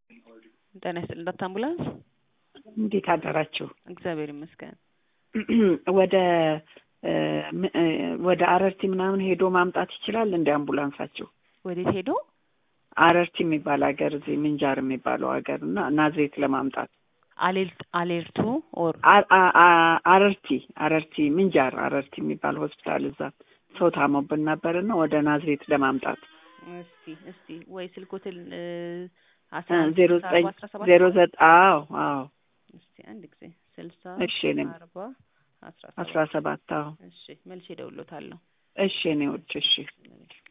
ጤና ይስጥልኝ ዶክተር አምቡላንስ። እንዴት አደራችሁ? እግዚአብሔር ይመስገን። ወደ ወደ አረርቲ ምናምን ሄዶ ማምጣት ይችላል እንደ አምቡላንሳችሁ? ወዴት ሄዶ? አረርቲ የሚባል ሀገር እዚህ ምንጃር የሚባለው ሀገር እና ናዝሬት ለማምጣት አሌልት አሌርቱ ኦር አ- አ- አ- አረርቲ አረርቲ ምንጃር አረርቲ የሚባል ሆስፒታል እዛ ሰው ታሞብን ነበር እና ወደ ናዝሬት ለማምጣት እስቲ እስቲ ወይ ስልኮትን እ፣ እ፣ አስራ አንድ ዜሮ ስልሳ ዘጠኝ አርባ አስራ ሰባት ዜሮ ዘጠኝ አዎ አዎ እስቲ አንድ ጊዜ ስልሳ እሺ እኔም አርባ አስራ አስራ ሰባት ሰባት አዎ እሺ መልሼ እደውልሎታለሁ። እሺ እኔ ውድ እሺ